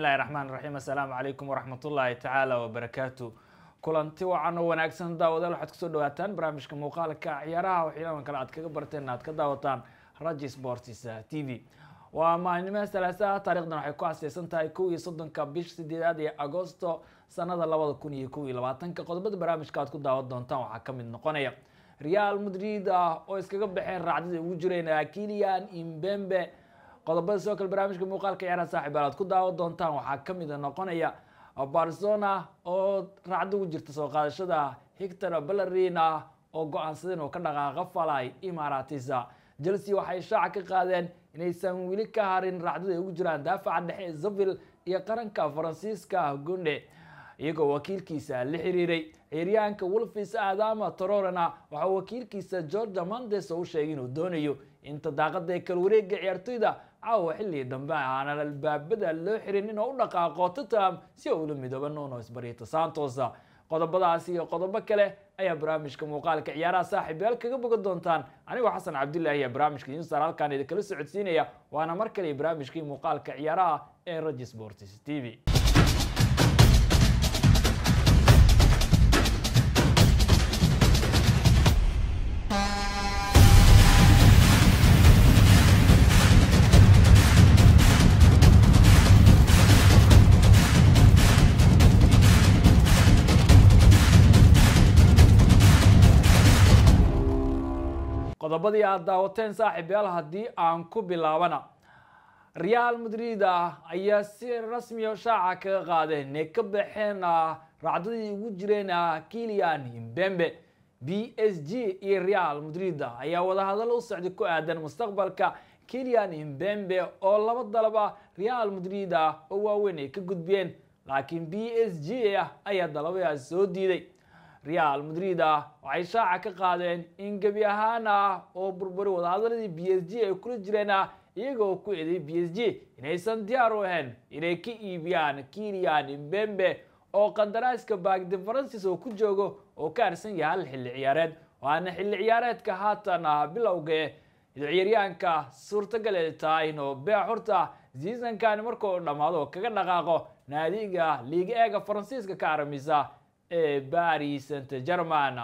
bismillahi raxmaan raxiim assalaamu calaykum waraxmatullaahi tacaala wabarakaatu kulanti wacan oo wanaagsan daawadaal waxaad kusoo dhawaataan barnaamijka muuqaalka ciyaaraha waxyaaban kale aad kaga barteen aad ka daawataan raji sports t v waa maalinimaha salaasaha taarikhdan waxay ku aseysan tahay kow iyo soddonka bish sideedaad ee agosto sanada labada kun iyo kow iyo labaatanka qodobada barnaamijka aad ku daawan doontaan waxaa kamid noqonaya real madrid ah oo iskaga baxeen raacdada ugu jireen kilian imbembe qodobada sidoo kale barnaamijka muuqaalka ciyaaraha saaxiib aad ku daawan doontaan waxaa kamid noqonaya barcelona oo raacda ugu jirta soo qaadashada hictor ballerina oo go-aansadeen oo ka dhaqaaqa falay imaratisa chelsea waxay shaaca ka qaadeen inaysan weli ka harin raacdada ay ugu jiraan daafaca dhexe ee zavil iyo qaranka faransiiska gonde iyagoo wakiilkiisa la xiriiray ciyaaryahanka wolfis adama tororena waxaa wakiilkiisa georgia mandes oo u sheegay inuu doonayo inta daaqada ee kala wareega ciyaartoyda caawa xilli dambe aanan albaabada loo xirin inuu u dhaqaaqo tottenham si uu ula midooba nuno sbarito santos qodobadaasi iyo qodobo kale ayaa barnaamijka muuqaalka ciyaaraha saaxiib yaal kaga bogan doontaan anigoo xasan cabdullaahi ee barnaamijka insar halkaan idinkala socodsiinaya waana mar kale barnaamijkii muuqaalka ciyaaraha ee raji sports t v qodobadii aad daawateen saaxiib yaal haddii aan ku bilaabana real madrid ah ayaa si rasmiya shaaca kaga qaadeen inay ka baxeen raacdadii ugu jireen kilian imbembe b s g iyo real madrid ayaa wadahadal u socday ku aadan mustaqbalka kilian imbembe oo laba dalaba real madrid ah oo waaweyn ay ka gudbiyeen laakiin b s g ayaa dalabadaas soo diiday real madrid ah waxay shaaca ka qaadeen in gebi ahaan ah oo burburi wadahadaladii b s g ay kula jireen ah iyagoo ku eeday b s g inaysan diyaar u ahayn inay ka iibiyaan kilian imbembe oo qandaraaska baagdi faransis oo ku joogo oo ka harsan yahay hal xilli ciyaareed waana xilli ciyaareedka haatan ah bilowga ciyaaryahanka suurtagal ay tahay inuu beexurta seasonkani markuu dhammaado oo kaga dhaqaaqo naadiga liiga eega faransiiska ka aramisa ee baris saint german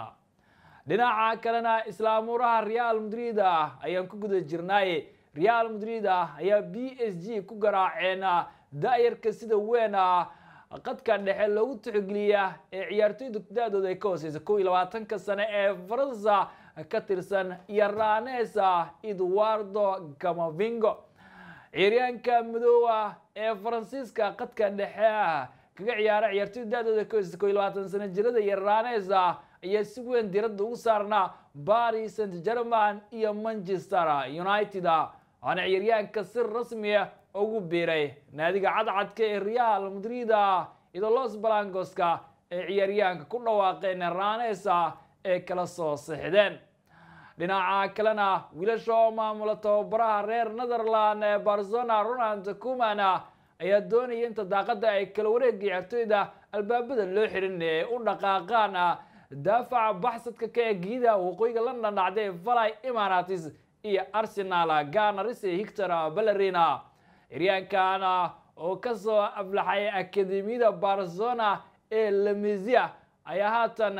dhinaca kalena islaamuuraha real madrid ah ayaan ku guda jirnaaye real madrid ah ayaa b s g ku garaaceen da-yarka sida weyn qadka dhexe loogu tixgeliya ee ciyaartoyda da-dooda ay ka hooseysa kow iyo labaatanka sane ee faransa ka tirsan iyo ranesa eduardo gamavingo ciyaaryahanka madoowa ee faransiiska qadka dhexe kaga ciyaara ciyaartoyda da-dooda ka hooseysa kow iyo labaatan sano jirada iyo ranesa ayaa si weyn diradda ugu saarnaa baris saint german iyo manchester united waana ciyaaryahanka si rasmiya ugu biiray naadiga cadcadka ee real madrid iyadoo los balangoska ee ciyaaryahanka ku dhawaaqeen ranesa ee kala soo sixdeen dhinaca kalena wiilasha oo maamula tababaraha reer netherland ee barcelona ronald kuman ayaa doonaya inta daaqada ay kala wareega ciyaartoyda albaabada loo xirin ee u dhaqaaqaan daafaca baxsadka ka eegida waqooyiga london dhacday valay imaratis iyo arsenal ganaris hictor ballerina ciryaankan oo kasoo aflaxay akademiyada barcelona ee lamisia ayaa haatan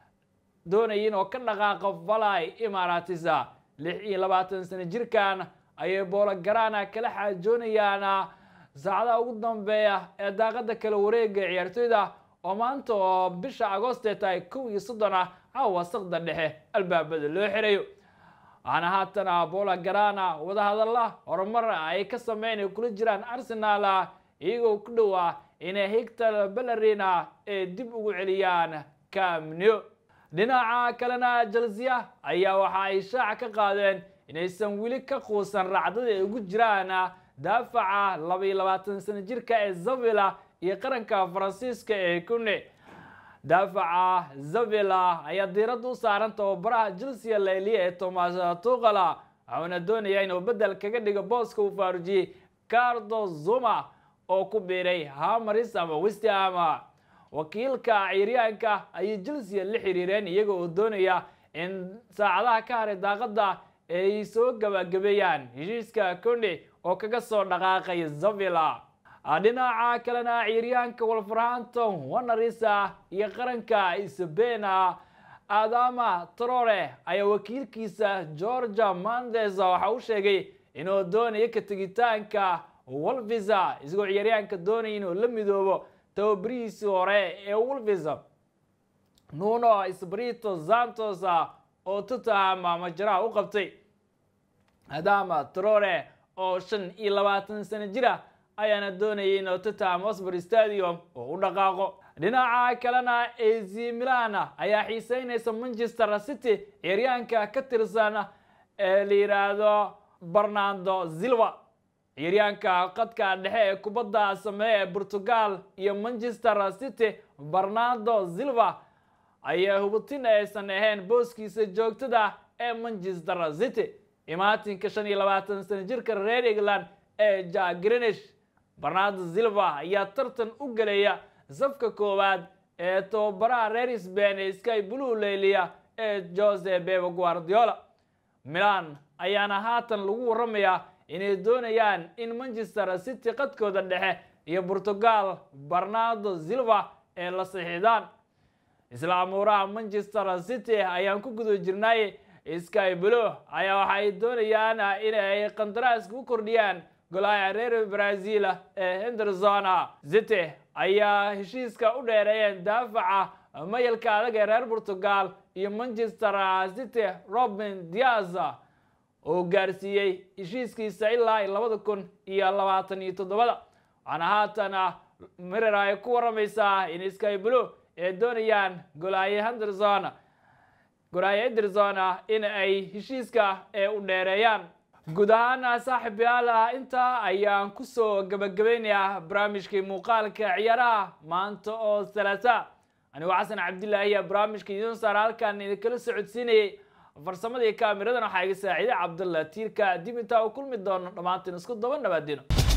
doonayin oo ka dhaqaaqa valay imaratis lix iyo labaatan sano jirkan ayay boologarana kala xaajoonayaan saacadaha ugu dambeeya ee daaqada kala wareega ciyaartoyda oo maanta oo bisha agooste tahay kow iyo soddon ah caawa sakda dhexe albaabada loo xirayo waxaana haatan bola garana wadahadalla horumar ay ka sameyn ay kula jiraan arsenal iyagoo ku dhowaa inay hictor ballerina ee dib ugu celiyaan camneo dhinaca kalena chelsea ayaa waxa ay shaaca ka qaadeen inaysan weli ka quusan raacdada ay ugu jiraan daafaca laba iyo labaatan sano jirka ee zavila iyo qaranka faransiiska ee kune daafaca zavila ayaa diiradda u saaran tababaraha chelsea laeliya ee thomas tuqala waxuuna doonayaa inuu bedel kaga dhigo booska uu faarujiyey cardo zuma oo ku biiray hamaris ama westham wakiilka ciyaaryahanka ayay chelsea la xiriireen iyaga oo doonaya in saacadaha ka haray daaqada ay soo gabagabeeyaan heshiiska conde oo kaga soo dhaqaaqay zavila dhinaca kalena ciyaaryahanka wolverhampton wanarisa iyo qaranka isabena adama trore ayaa wakiilkiisa georgia mandes waxa uu sheegay inuu doonayo ka tegitaanka wolvisa isagoo ciyaaryahanka doonaya inuu la midoobo tababarihiisii hore ee wolvisa nuno esbrito santos oo tottenham majaraha u qabtay adama trore oo shan iyo labaatan sano jira ayaana doonayay inuu tottenham hotspur stadium oo u dhaqaaqo dhinaca kalena ac milan ayaa xiiseynaysa manchester city ciyaaryahanka ka tirsan ee la yidhaahdo bernardo silva ciyaaryahanka qadka dhexe ee kubadda sameeya ee portugal iyo manchester city bernardo silva ayaa hubatin aysan ahayn booskiisa joogtada ee manchester city imaatinka shan iyo labaatan sano jirka reer england ee jack grinish bernardo silva ayaa tartan u gelaya safka koowaad ee tababaraha reer sbain ee sky blue leyliya ee jose bebe guardiola milan ayaana haatan lagu waramayaa inay doonayaan in manchester city qadkooda dhexe iyo portugal bernardo silva ee la saxiixdaan isla amuuraha manchester city ayaan ku guda jirnay sky blue ayaa waxa ay doonayaan inay qandaraaska u kordhiyaan golaha reer brazil ee henderson city ayaa heshiiska u dheereeyeen daafaca mayalka adag ee reer portugal iyo manchester city robin diaz oo gaarsiiyey heshiiskiisa ilaa labada kun iyo labaatan iyo toddobada waxaana haatan mirer ay ku waramaysaa in sky blue ay doonayaan golaaye henderson golaaye henderson in ay heshiiska ee u dheereeyaan guud ahaan saaxib yaal intaa ayaan kusoo gabagabeynayaa barnaamijkii muuqaalka ciyaaraha maanta oo salaasa anigoo xasan cabdilaahi ayaa barnaamijka idiin saara halkaan idinkala socodsiinayay farsamadii kaamiradan waxaa iga saaciiday cabdalla tiirka dib intaa u kulmi doono dhammaantiin isku daba nabaadino